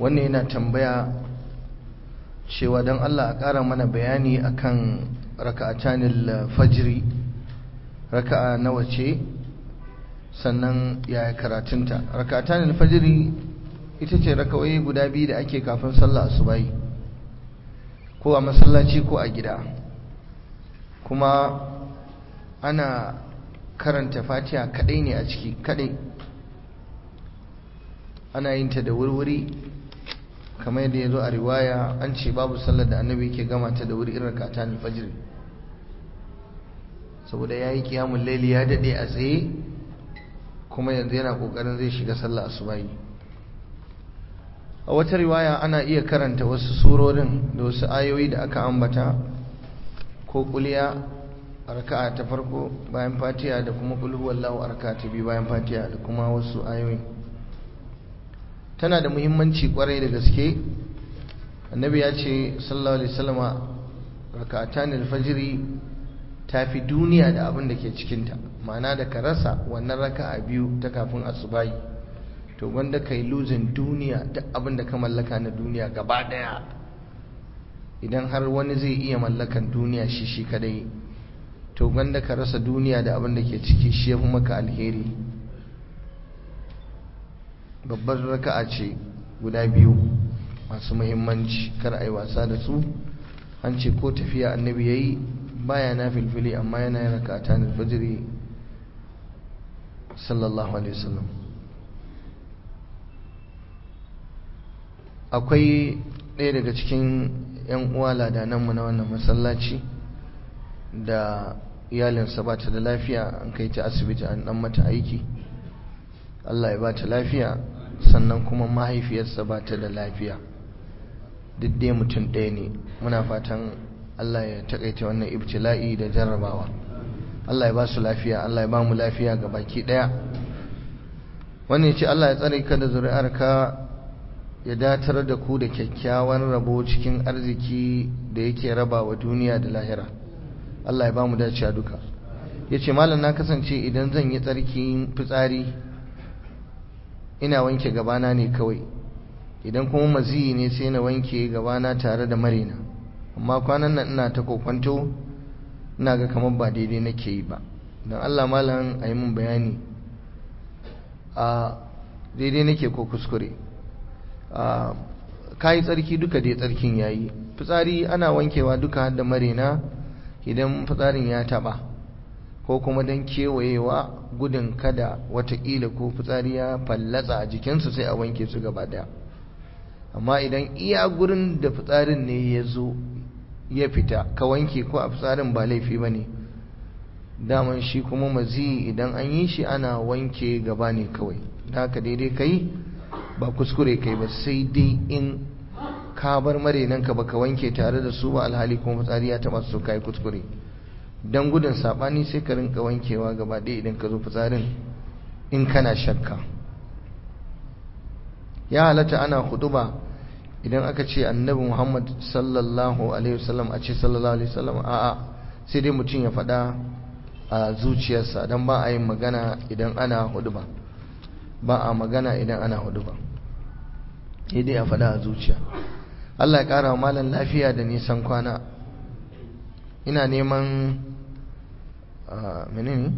wannan yana tambaya cewa don Allah a ƙara mana bayani akan raka'atanil fajri raka'a nawa ce sannan yaya karatunta raka'atanil fajri ita ce raka'o'i guda biyu da ake kafin sallah asubahi ko a masallaci ko a gida kuma ana karanta fatiha kadai ne a ciki kadai ana yin ta da wurwuri kamar yadda ya zo a riwaya an ce babu sallar da annabi ke gama ta da wuri irin kata ne fajiri saboda ya yi kiyamun laili ya daɗe a tsaye kuma yanzu yana ƙoƙarin zai shiga sallah asubahi a wata riwaya ana iya karanta wasu surorin da wasu ayoyi da aka ambata ko kuliya a raka'a ta farko bayan fatiha da kuma kulhu wallahu a raka'a ta biyu bayan fatiha da kuma wasu ayoyi tana da muhimmanci kwarai da gaske annabi ya ce sallallahu alaihi wasallama raka'atan alfajiri tafi duniya da abin da ke cikinta ma'ana da ka rasa wannan raka'a biyu ta kafin asubahi to wanda kai luzin duniya duk abin da ka mallaka na duniya gaba daya idan har wani zai iya mallakan duniya shi shi kadai to wanda ka rasa duniya da abin da ke ciki shi ya fi maka alheri babbar raka'a ce guda biyu masu muhimmanci kar a yi wasa da su an ce ko tafiya annabi ya yi baya na filfili amma yana yin raka'ata na fajiri sallallahu alaihi wasallam akwai ɗaya daga cikin 'yan uwa ladananmu na wannan masallaci da iyalinsa ba ta da lafiya an kai ta asibiti an ɗan mata aiki Allah ya ba ta lafiya sannan kuma mahaifiyarsa ba ta da lafiya duk dai mutum ɗaya ne muna fatan Allah ya taƙaita wannan ibtila'i da jarrabawa Allah ya ba su lafiya Allah ya ba mu lafiya ga baki ɗaya wannan ya ce Allah ya tsare ka da zuri'arka ya datar da ku da kyakkyawan rabo cikin arziki da yake raba wa duniya da lahira Allah ya ba mu dacewa duka ya ce malam na kasance idan zan yi tsarki fitsari ina wanke gabana ne kawai idan kuma maziyi ne sai na wanke gabana tare da marina amma kwanan nan ina ta kokwanto ina ga kamar ba daidai nake yi ba don Allah malam a yi min bayani a daidai nake ko kuskure ka yi tsarki duka dai tsarkin ya yi fitsari ana wankewa duka da marina idan fitsarin ya taba ko kuma don kewayewa gudun kada watakila ko fitsari ya fallatsa a jikinsu sai a wanke su gaba daya amma idan iya gurin da fitsarin ne ya zo ya fita ka wanke ko a fitsarin ba laifi ba ne daman shi kuma mazi idan an yi shi ana wanke gaba ne kawai da haka daidai kai ba kuskure kai ba sai dai in ka bar marenanka baka wanke tare da su ba alhali kuma fitsari ya taba su kai kuskure dan gudun sabani sai ka rinka wankewa gaba ɗaya idan ka zo fitsarin in kana shakka ya halatta ana huduba idan aka ce annabi Muhammad sallallahu alaihi wasallam a ce sallallahu alaihi wasallam a'a sai dai mutum ya faɗa a zuciyarsa dan ba a yin magana idan ana huduba ba a magana idan ana huduba sai dai a faɗa a zuciya Allah ya ƙara wa malam lafiya da nisan kwana ina neman menene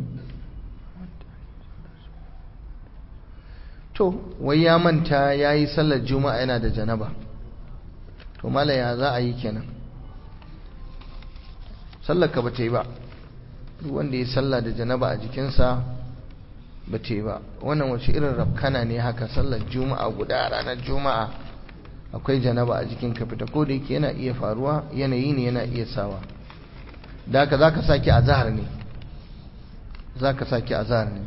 to wai ya manta ya yi sallar juma'a yana da janaba to malam ya za a yi kenan sallar ka ba ta yi ba duk wanda ya sallah da janaba a jikinsa ba ta yi ba wannan wace irin rafkana ne haka sallar juma'a guda ranar juma'a akwai janaba a jikin ka fita ko da yake yana iya faruwa yanayi ne yana iya sawa da haka zaka saki azhar ne zaka saki azhar ne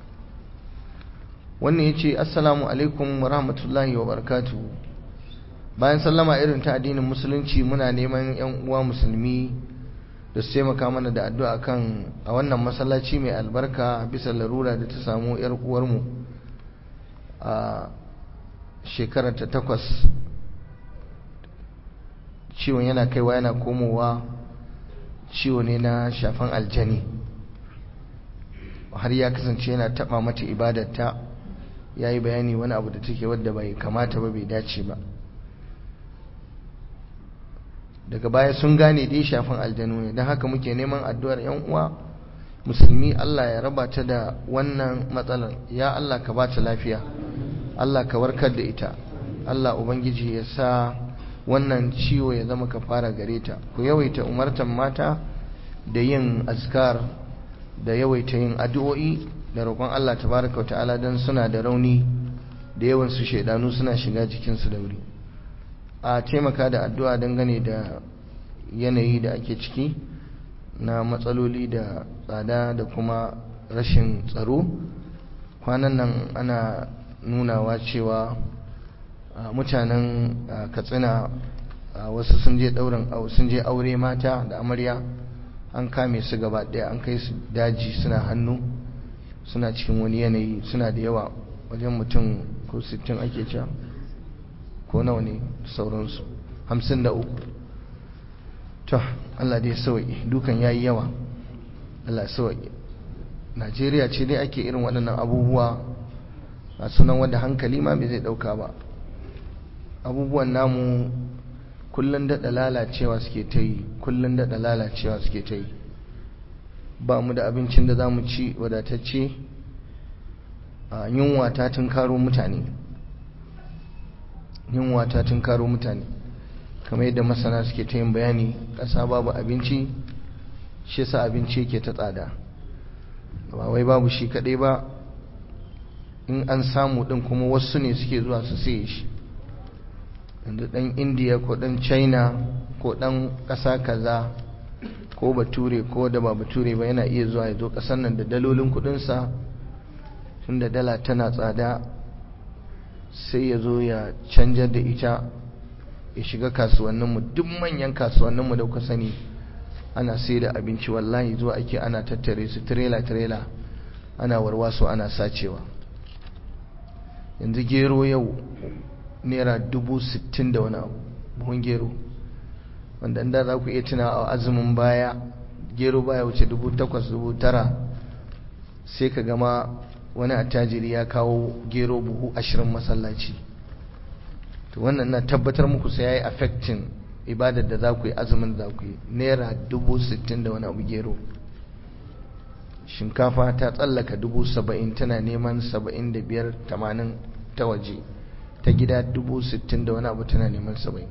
wannan yace assalamu alaikum wa rahmatullahi wa barakatuh bayan sallama irin ta addinin musulunci muna neman yan uwa musulmi da su taimaka mana da addu'a kan a wannan masallaci mai albarka bisa larura da ta samu yar uwarmu a shekarar ta takwas ciwon yana kaiwa yana komowa ciwo ne na shafan aljani har ya kasance yana taba mata ibadarta ya yi bayani wani abu da take wadda bai kamata ba bai dace ba daga baya sun gane dai shafin aljanu ne don haka muke neman addu'ar yan uwa musulmi Allah ya raba ta da wannan matsalar ya Allah ka ba ta lafiya Allah ka warkar da ita Allah ubangiji ya sa wannan ciwo ya zama ka fara gare ta ku yawaita umartan mata da yin azkar da yawaita yin addu'o'i da roƙon Allah tabaraka wa ta'ala don suna da rauni da yawan su shaidanu suna shiga jikinsu da wuri a taimaka da addu'a dangane da yanayi da ake ciki na matsaloli da tsada da kuma rashin tsaro kwanan nan ana nunawa cewa mutanen katsina wasu sun je ɗaurin sun je aure mata da amarya an kame su gaba ɗaya an kai su daji suna hannu suna cikin wani yanayi suna da yawa wajen mutum ko 60 ake cewa ko nawa ne sauransu 53 to Allah dai sauki dukan yayi yawa Allah sauki Najeriya ce dai ake irin waɗannan abubuwa a sunan wanda hankali ma bai zai ɗauka ba abubuwan namu kullun daɗa lalacewa suke ta yi kullun daɗa lalacewa suke ta yi ba mu da abincin da za mu ci wadatacce a yunwa ta tunkaro mutane yunwa ta tunkaro mutane kamar yadda masana suke ta yin bayani ƙasa babu abinci shi sa abinci yake ta tsada ba wai babu shi kaɗai ba in an samu ɗin kuma wasu ne suke zuwa su saye shi yanzu ɗan indiya ko ɗan china ko ɗan ƙasa kaza ko bature ko da ba bature ba yana iya zuwa ya zo ƙasar nan da dalolin kuɗinsa tun da dala tana tsada sai ya zo ya canjar da ita ya shiga kasuwanninmu duk manyan kasuwanninmu da kuka sani ana sai da abinci wallahi zuwa ake ana tattare su tirela-tirela ana warwaso ana sacewa yanzu gero yau naira dubu sittin da wani abu buhun gero wanda inda za ku iya tuna a azumin baya gero baya wuce dubu takwas dubu tara sai ka gama wani attajiri ya kawo gero buhu ashirin masallaci to wannan na tabbatar muku sai ya yi affecting ibadar da za ku yi azumin da za ku yi naira dubu sittin da wani abu gero shinkafa ta tsallaka dubu saba'in tana neman saba'in da biyar tamanin ta waje ta gida dubu sittin da wani abu tana neman saba'in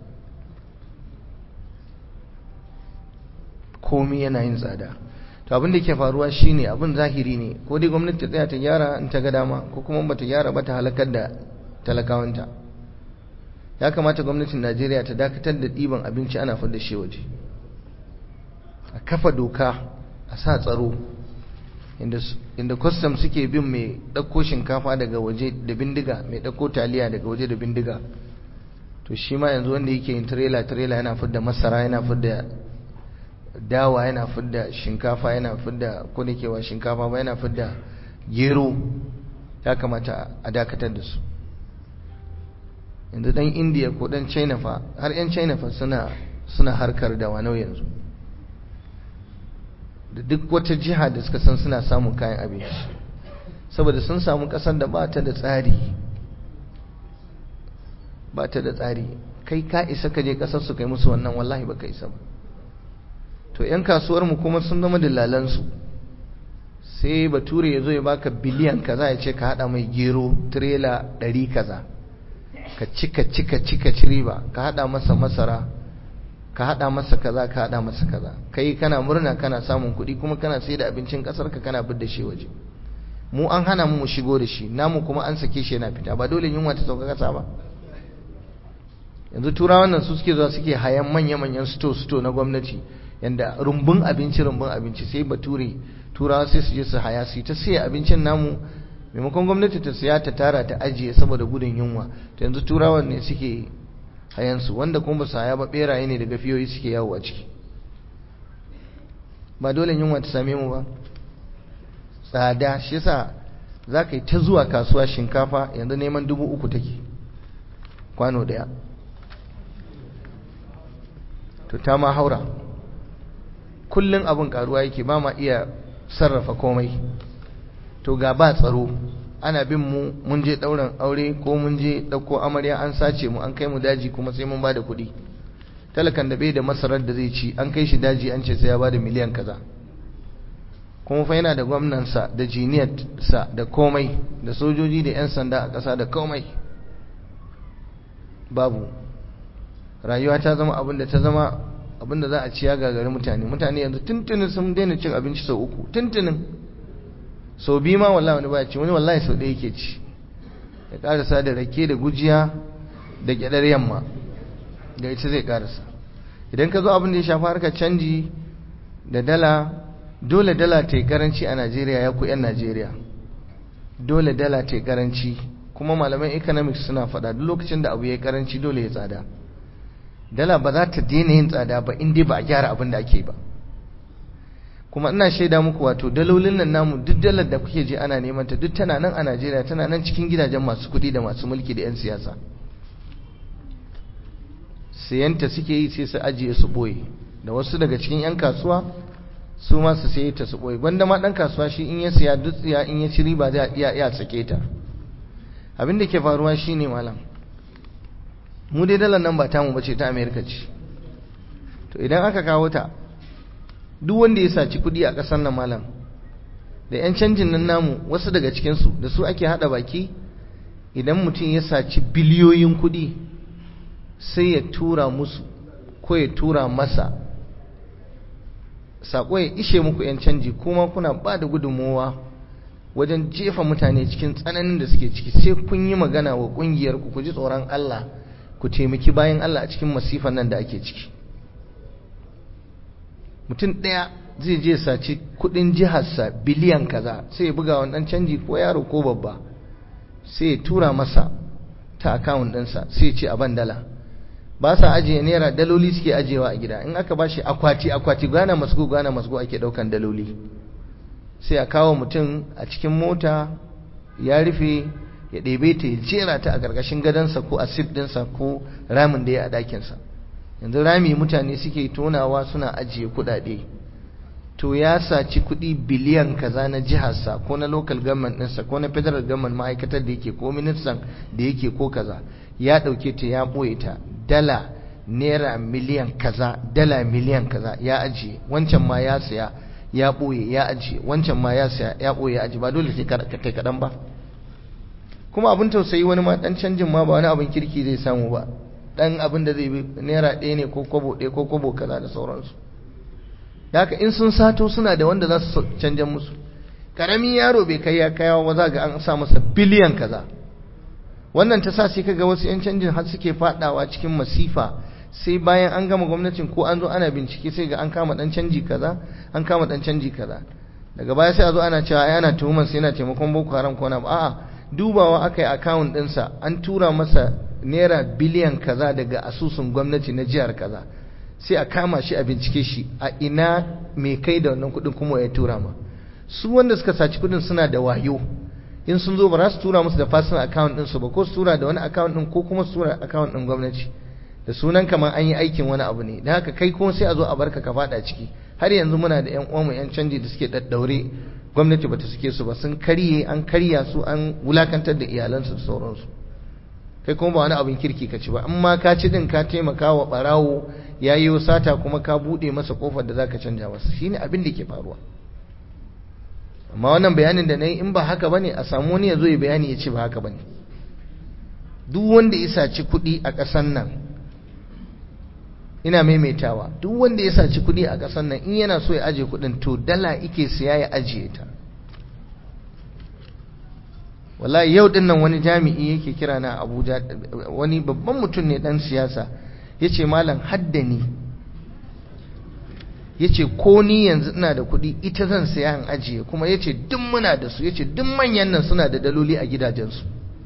komi yana yin tsada to abin da ke faruwa shine abin zahiri ne ko dai gwamnati ta tsaya ta gyara in ta ga dama ko kuma ba ta gyara ba ta halakar da talakawanta ya kamata gwamnatin najeriya ta dakatar da ɗiban abinci ana fadda shi waje a kafa doka a sa tsaro inda kwastam suke bin mai ɗauko shinkafa daga waje da bindiga mai ɗauko taliya daga waje da bindiga to shi ma yanzu wanda yake yin tirela-tirela yana fidda masara yana fidda dawa yana fidda shinkafa yana fidda kudakewa shinkafa ba yana fidda gero ya kamata a dakatar da su yanzu dan indiya ko dan china fa har yan china fa suna suna harkar da wanau yanzu da duk wata jiha da suka san suna samun kayan abinci saboda sun samu kasar da ba ta da tsari ba ta da tsari kai ka isa ka je kasar su kai musu wannan wallahi ba ka isa ba to yan kasuwar mu kuma sun zama dillalansu sai bature ya zo ya baka biliyan kaza ya ce ka hada mai gero tirela ɗari kaza ka cika cika cika ci riba ka hada masa masara ka hada masa kaza ka hada masa kaza kai kana murna kana samun kuɗi kuma kana sai da abincin kasar ka kana bidda shi waje mu an hana mu mu shigo da shi namu kuma an sake shi yana fita ba dole yunwa ta sauka kasa ba yanzu turawan nan su suke zuwa suke hayan manya manyan sto sto na gwamnati yanda rumbun abinci rumbun abinci sai bature turawa sai su je su haya su ta sai abincin namu maimakon gwamnati ta siya ta tara ta ajiye saboda gudun yunwa ta yanzu turawan ne suke hayansu wanda kuma ba su haya ba beraye ne daga fiyoyi suke yawo a ciki ba dole yunwa ta same mu ba tsada shi yasa za ka yi ta zuwa kasuwa shinkafa yanzu neman dubu uku take kwano daya to ta ma haura kullum abin karuwa yake ba ma iya sarrafa komai to ga ba tsaro ana bin mu mun je ɗaurin aure ko mun je ɗauko amarya an sace mu an kai mu daji kuma sai mun ba da kuɗi talakan da bai da masarar da zai ci an kai shi daji an ce sai ya ba da miliyan kaza kuma fa yana da gwamnansa da jiniyarsa da komai da sojoji da 'yan sanda a ƙasa da komai babu rayuwa ta zama abin da ta zama abin da za a ci ya gagari mutane mutane yanzu tuntunin sun daina cin abinci sau uku tuntunin sau biyu ma wallahi wani baya ci wani wallahi sau ɗaya yake ci ya karasa da rake da gujiya da gyaɗar yamma da ita zai karasa idan ka zo abin da ya shafi harkar canji da dala dole dala ta yi karanci a najeriya ya ku 'yan najeriya dole dala ta yi karanci kuma malaman economics suna faɗa duk lokacin da abu ya yi karanci dole ya tsada dala ba za ta daina yin tsada ba in dai ba a gyara abin da ake ba kuma ina shaida muku wato dalolin nan namu duk dalar da kuke je ana neman ta duk tana nan a Najeriya tana nan cikin gidajen masu kuɗi da masu mulki da 'yan siyasa sayanta suke yi sai su ajiye su boye da wasu daga cikin 'yan kasuwa su ma su saye ta su boye gwanda ma dan kasuwa shi in ya siya dutsiya in ya ci riba zai iya iya sake ta abin da ke faruwa shine malam mu dai dalar nan ba tamu bace ta America ce to idan aka kawo ta duk wanda ya saci kudi a ƙasar nan malam da 'yan canjin nan namu wasu daga cikinsu da su ake haɗa baki idan mutum ya saci biliyoyin kudi sai ya tura musu ko ya tura masa saƙo ya ishe muku 'yan canji kuma kuna ba da gudunmowa wajen jefa mutane cikin tsananin da suke ciki sai kun yi magana wa ƙungiyar ku ku ji tsoron Allah ku taimaki bayan Allah a cikin masifan nan da ake ciki mutum ɗaya zai je saci kudin jiharsa biliyan kaza sai ya buga wannan canji ko yaro ko babba sai ya tura masa ta akawun ɗinsa sai ya ce a ban dala ba sa ajiye naira daloli suke ajiyewa a gida in aka bashi akwati akwati gana masgo gana masgo ake ɗaukan daloli sai a kawo mutum a cikin mota ya rufe ya ɗebe ta ya jera ta a ƙarƙashin gadonsa ko a sif ɗinsa ko ramin da ya a ɗakinsa yanzu rami mutane suke tonawa suna ajiye kuɗaɗe to ya saci kuɗi biliyan kaza na jiharsa ko na local government ɗinsa ko na federal government ma'aikatar da yake ko ministan da yake ko kaza ya ɗauke ta ya ɓoye ta dala naira miliyan kaza dala miliyan kaza ya ajiye wancan ma ya saya ya ɓoye ya ajiye wancan ma ya saya ya ɓoye ya ajiye ba dole sai kai kaɗan ba kuma abin tausayi wani ma ɗan canjin ma ba wani abin kirki zai samu ba ɗan abin da zai bi naira ɗaya ne ko kwabo ɗaya ko kwabo kaza da sauransu haka in sun sato suna da wanda za su canjan musu ƙaramin yaro bai kai ya kayawa ba za ga an sa masa biliyan kaza wannan ta sa sai kaga wasu 'yan canjin har suke fadawa cikin masifa sai bayan an gama gwamnatin ko an zo ana bincike sai ga an kama dan canji kaza an kama dan canji kaza daga baya sai a zo ana cewa ai ana tuhumar sai yana taimakon boko haram ko na a'a dubawa aka yi account ɗinsa an tura masa naira biliyan kaza daga asusun gwamnati na jihar kaza sai a kama shi a bincike shi a ina mai kai da wannan kuɗin kuma ya tura ma su wanda suka saci kuɗin suna da wayo in sun zo ba za su tura musu da personal account ɗinsu ba ko su tura da wani account ɗin ko kuma su tura account ɗin gwamnati da sunan kamar an yi aikin wani abu ne da haka kai kuma sai a zo a barka ka fada ciki har yanzu muna da yan uwanmu yan canji da suke daddaure gwamnati bata suke su ba sun karye an karya su an wulakantar da iyalansu da sauransu kai kuma ba wani abin kirki ka ci ba amma ka ci din ka taimaka wa barawo ya yi sata kuma ka bude masa kofar da zaka canja masa shine abin da ke faruwa amma wannan bayanin da na yi in ba haka bane a samu wani ya zo ya bayani ya ce ba haka bane duk wanda ya saci kuɗi a ƙasar nan ina maimaitawa duk wanda ya saci kuɗi a ƙasar nan in yana so ya aje kuɗin to dala ike siya ya ajiye ta wallahi yau din nan wani jami'i yake kira na Abuja wani babban mutum ne dan siyasa yace malam haddani yace ko ni yanzu ina da kuɗi ita zan saya in ajiye kuma yace duk muna da su yace duk manyan nan suna da daloli a gidajensu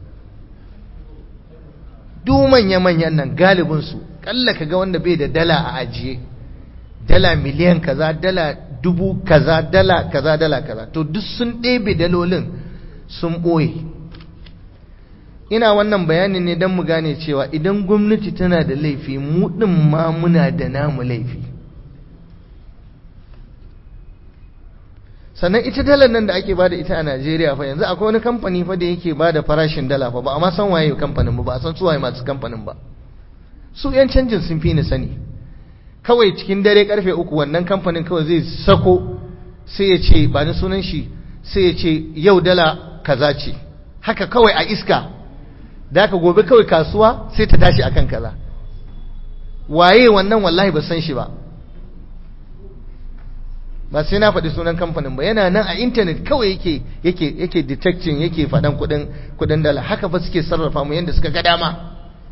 duk manya manyan nan galibin su kalla kaga wanda bai da dala a ajiye dala miliyan kaza dala dubu kaza dala kaza dala kaza to duk sun ɗebe dalolin sun ɓoye ina wannan bayanin ne don mu gane cewa idan gwamnati tana da laifi mu ɗin ma muna da namu laifi sannan ita dalar nan da ake bada ita a Najeriya fa yanzu akwai wani kamfani fa da yake bada farashin dala fa ba a ma san waye kamfanin ba ba a san su waye masu kamfanin ba su yan canjin sun fi ni sani kawai cikin dare karfe uku wannan kamfanin kawai zai sako sai ya ce ba ni sunan shi sai ya ce yau dala kaza ce haka kawai a iska da aka gobe kawai kasuwa sai ta tashi akan kaza waye wannan wallahi ba san shi ba ba sai na faɗi sunan kamfanin ba yana nan a intanet kawai yake yake yake detecting yake faɗan kuɗin kuɗin dala haka fa suke sarrafa mu yanda suka ga dama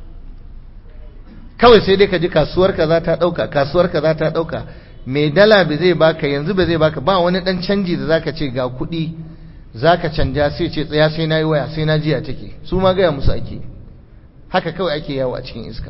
kawai sai dai ka ji kasuwar ka za ta ɗauka kasuwar ka za ta ɗauka mai dala ba zai baka yanzu ba zai baka ba wani ɗan canji da zaka ce ga kuɗi zaka canja sai ce tsaya sai na yi waya sai na jiya take su ma gaya musu ake haka kawai ake yawo a cikin iska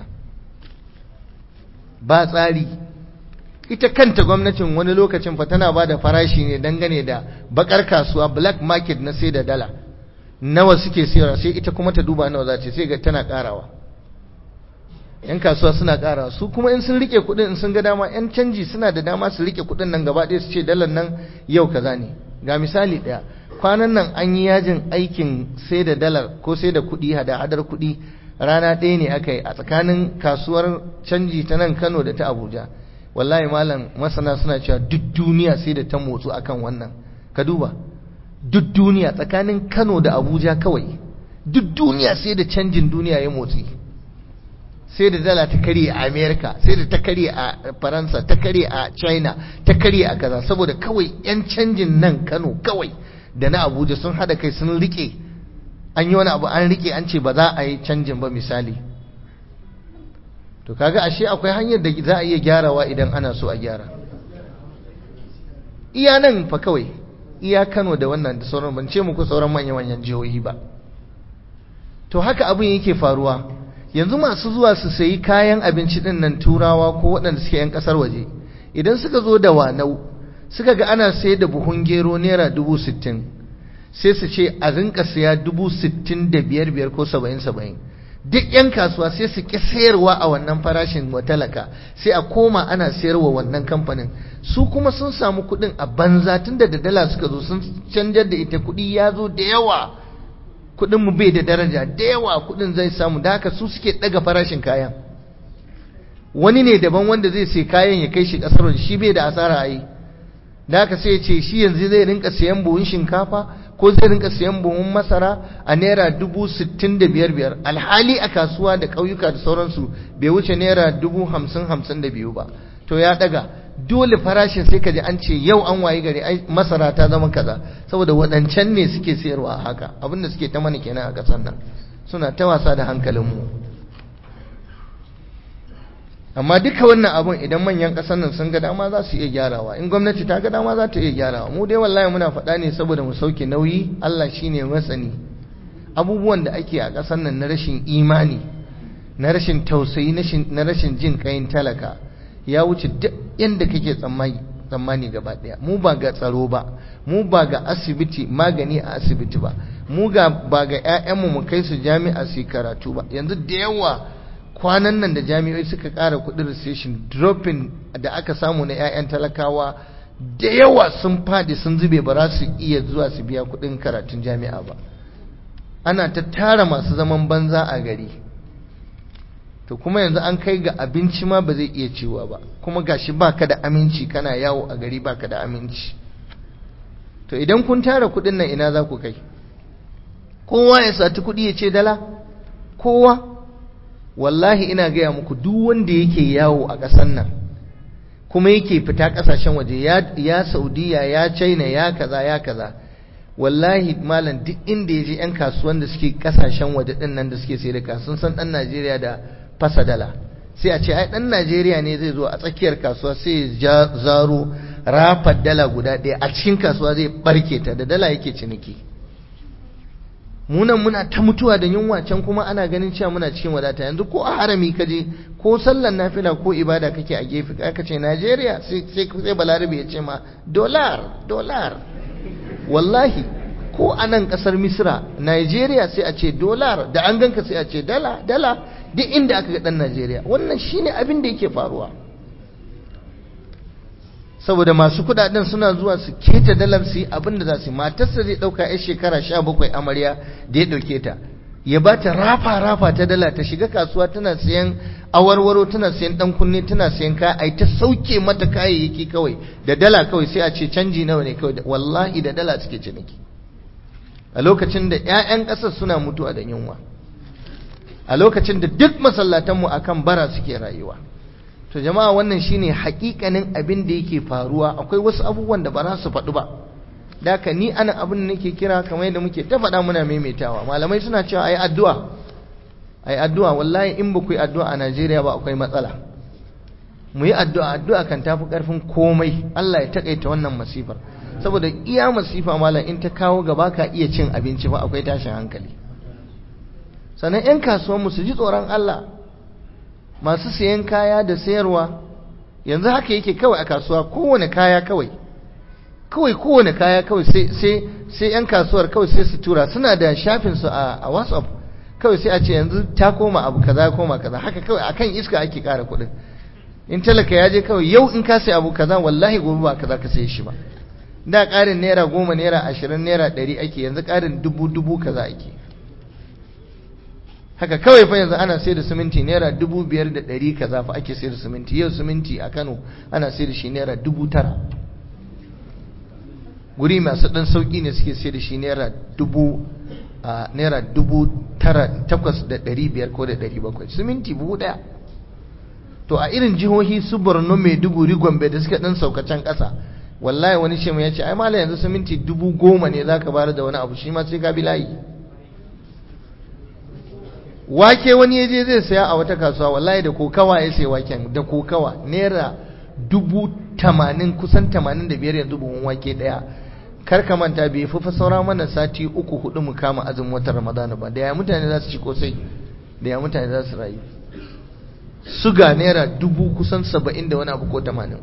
ba tsari ita kanta gwamnatin wani lokacin fa tana bada farashi ne dangane da bakar kasuwa black market na sai da dala nawa suke sayarwa sai ita kuma ta duba nawa za ta sai ga tana karawa yan kasuwa suna karawa su kuma in sun rike kudin in sun ga dama yan canji suna da dama su rike kudin nan gaba ɗaya su ce dalar nan yau kaza ne ga misali ɗaya kwanan nan an yi yajin aikin sai da dalar ko sai da kuɗi hada hadar kuɗi rana ɗaya ne aka yi a tsakanin kasuwar canji ta nan Kano da ta Abuja wallahi malam masana suna cewa duk duniya sai da ta motsu akan wannan ka duba duk duniya tsakanin Kano da Abuja kawai duk duniya sai da canjin duniya ya motsi sai da dala ta karye a America sai da ta karye a Faransa ta karye a China ta karye a kaza saboda kawai yan canjin nan Kano kawai da na Abuja sun hada kai sun rike an yi wani abu an rike an ce ba za a yi canjin ba misali to kaga ashe akwai hanyar da za a iya gyarawa idan ana so a gyara iya nan fa kawai iya Kano da wannan da sauran ban ce muku sauran manya-manyan jihohi ba to haka abin yake faruwa yanzu masu zuwa su sayi kayan abinci din nan turawa ko waɗanda suke yan ƙasar waje idan suka zo da wanau suka ga ana sayar da buhun gero naira dubu sittin sai su ce a rinka siya dubu sittin da biyar biyar ko saba'in saba'in duk 'yan kasuwa sai su ƙi sayarwa a wannan farashin wa talaka sai a koma ana sayarwa wannan kamfanin su kuma sun samu kuɗin a banza tun da dala suka zo sun canjar da ita kuɗi ya zo da yawa kuɗin mu bai da daraja da yawa kuɗin zai samu da haka su suke ɗaga farashin kayan wani ne daban wanda zai sai kayan ya kai shi ƙasar waje shi bai da asara a yi da haka sai ya ce shi yanzu zai rinka sayan buhun shinkafa ko zai rinka sayan buhun masara a naira dubu sittin da biyar biyar alhali a kasuwa da ƙauyuka da sauransu bai wuce naira dubu hamsin hamsin da biyu ba to ya ɗaga dole farashin sai ka ji an ce yau an wayi gari ai masara ta zama kaza saboda waɗancan ne suke sayarwa a haka abinda suke ta mana kenan a ƙasar nan suna ta wasa da hankalinmu amma duka wannan abun idan manyan ƙasar nan sun ga dama za su iya gyarawa in gwamnati ta ga dama za ta iya gyarawa mu dai wallahi muna faɗa ne saboda mu sauke nauyi Allah shine masani abubuwan da ake a ƙasar nan na rashin imani na rashin tausayi na rashin jin kayan talaka ya wuce duk yanda kake tsammani tsammani gaba ɗaya mu ba ga tsaro ba mu ba ga asibiti magani a asibiti ba mu ga ba ga 'ya'yanmu mu kai su jami'a su karatu ba yanzu da yawa kwanan nan da jami'oi suka ƙara kuɗin recession dropping da aka samu na 'ya'yan talakawa da yawa sun fadi sun zube ba za su iya zuwa su biya kuɗin karatun jami'a ba ana ta tara masu zaman banza a gari to kuma yanzu an kai ga abinci ma ba zai iya ciwa ba kuma gashi baka da aminci kana yawo a gari baka da aminci to idan kun tara kuɗin nan ina za ku kai kowa ya sati kuɗi ya ce dala kowa wallahi ina gaya muku duk wanda yake yawo a ƙasar nan kuma yake fita ƙasashen waje ya saudiya ya china ya kaza ya kaza wallahi malam duk inda ya je 'yan kasuwan da suke ƙasashen waje ɗin nan da suke sai da sun san ɗan najeriya da fasa dala sai a ce ai ɗan najeriya ne zai zo a tsakiyar kasuwa sai ya zaro rafar dala guda ɗaya a cikin kasuwa zai ɓarke ta da dala yake ciniki munan muna ta mutuwa da yunwa can kuma ana ganin cewa muna cikin wadata yanzu ko a harami kaje ko sallan nafila ko ibada kake a gefe aka ce Najeriya sai sai balarabe ya ce ma dollar dollar wallahi ko a nan kasar Misra Najeriya sai a ce dollar da an ganka sai a ce dala dala duk inda aka ga dan Najeriya wannan shine abin da yake faruwa saboda masu kudaden suna zuwa su keta dalar su abin da za su matarsa zai dauka yar shekara 17 amarya da ya dauke ta ya ba ta rafa rafa ta dala ta shiga kasuwa tana sayan awarwaro tana sayan dan kunne tana sayan kaya ai ta sauke mata kayayyaki kawai da dala kawai sai a ce canji nawa ne kawai wallahi da dala suke ciniki a lokacin da ƴaƴan ƙasar suna mutuwa da yunwa a lokacin da duk masallatanmu akan bara suke rayuwa to jama'a wannan shine hakikanin abin da yake faruwa akwai wasu abubuwan da ba za su faɗu ba daka ni ana abin da nake kira kamar yadda muke ta faɗa muna maimaitawa malamai suna cewa ayi addu'a ayi addu'a wallahi in ba ku yi addu'a a Najeriya ba akwai matsala mu yi addu'a addu'a kan tafi karfin komai Allah ya takaita wannan masifar saboda iya masifa malam in ta kawo gaba ka iya cin abinci ba akwai tashin hankali sannan 'yan kasuwanmu su ji tsoron Allah masu sayan kaya da sayarwa yanzu haka yake kawai a kasuwa kowane kaya kawai kawai kowane kaya kawai sai 'yan kasuwar kawai sai su tura suna da shafinsu a whatsapp kawai sai a ce yanzu ta koma abu kaza koma kaza haka kawai akan iska ake kara kuɗin in talaka ya je kawai yau in ka sai abu kaza wallahi gobe ba kaza ka sai shi ba da ƙarin naira goma naira ashirin naira ɗari ake yanzu ƙarin dubu dubu kaza ake haka kawai fa yanzu ana sai da siminti naira dubu biyar da ɗari kaza fa ake sai da siminti yau siminti a kano ana sai da shi naira dubu tara guri masu ɗan sauƙi ne suke sai da shi naira dubu a naira dubu tara takwas da ɗari biyar ko da ɗari bakwai siminti buhu ɗaya to a irin jihohi su borno maiduguri gombe da suka ɗan saukacen ƙasa wallahi wani shemu ya ce ai mala yanzu siminti dubu goma ne za ka bayar da wani abu shi ma sai ka bi layi wake wani yaje zai saya a wata kasuwa wallahi da kokawa ya sai waken da kokawa naira dubu tamanin kusan tamanin da biyar yanzu buhun wake daya kar ka manta bai fi saura mana sati uku hudu mu kama azumin watan ramadana ba da ya mutane za su ci kosai da ya mutane za su rayu suga naira dubu kusan saba'in da wani abu ko tamanin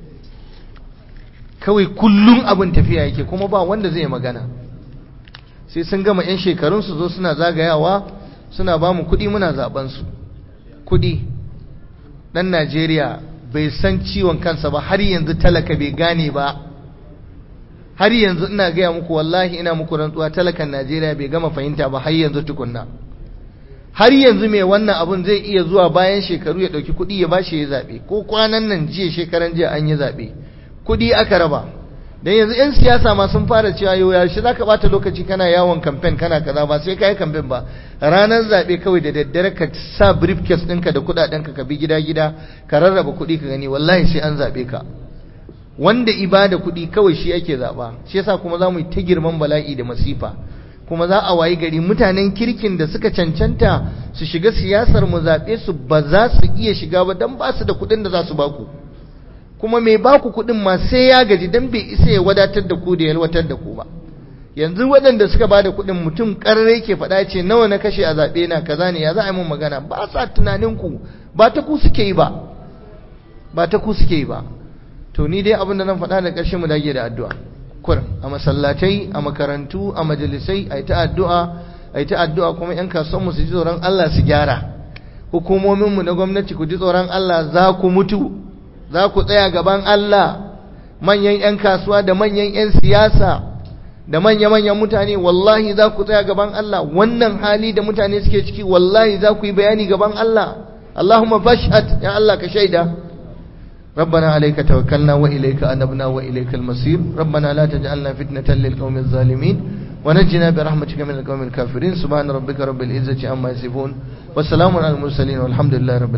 kawai kullum abin tafiya yake kuma ba wanda zai magana sai sun gama 'yan shekarun su zo suna zagayawa suna ba mu kuɗi muna zaɓensu kuɗi ɗan najeriya bai san ciwon kansa ba har yanzu talaka bai gane ba har yanzu ina gaya muku wallahi ina muku rantsuwa talakan najeriya bai gama fahimta ba har yanzu tukunna har yanzu mai wannan abun zai iya zuwa bayan shekaru ya ɗauki kuɗi ya bashi ya zaɓe ko kwanan nan jiya shekaran jiya an yi zaɓe kuɗi aka raba dan yanzu 'yan siyasa ma sun fara cewa yau yaushe za ka ɓata lokaci kana yawon kamfen kana kaza ba sai ka yi kamfen ba ranar zaɓe kawai da daddare ka sa briefcase ɗinka da kuɗaɗenka ka bi gida-gida ka rarraba kuɗi ka gani wallahi sai an zaɓe ka wanda ibada kuɗi kawai shi ake zaɓa shi yasa kuma za mu yi ta girman bala'i da masifa kuma za a wayi gari mutanen kirkin da suka cancanta su shiga siyasar mu zaɓe su ba za su iya shiga ba don ba su da kuɗin da za su baku kuma mai baku kuɗin ma sai ya gaji don bai isa ya wadatar da ku da yalwatar da ku ba yanzu waɗanda suka ba da kuɗin mutum ƙarare ke faɗa ce nawa na kashe a zaɓe na kaza ne ya za a yi mun magana ba sa tunanin ku ba ta ku suke yi ba ba ta ku suke yi ba to ni dai abin da zan faɗa da ƙarshe mu dage da addu'a kur a masallatai a makarantu a majalisai a yi ta addu'a a yi ta addu'a kuma 'yan kasuwanmu su ji tsoron Allah su gyara hukumominmu na gwamnati ku ji tsoron Allah za ku mutu za ku tsaya gaban Allah manyan 'yan kasuwa da manyan 'yan siyasa da manya-manyan mutane wallahi za ku tsaya gaban Allah wannan hali da mutane suke ciki wallahi za ku yi bayani gaban Allah Allahumma fashhad ya Allah ka shaida ربنا عليك توكلنا وإليك أنبنا وإليك المصير ربنا لا تجعلنا فتنة للقوم الظالمين ونجنا برحمتك من القوم الكافرين سبحان ربك رب العزة عما يصفون والسلام على المرسلين والحمد لله رب العالمين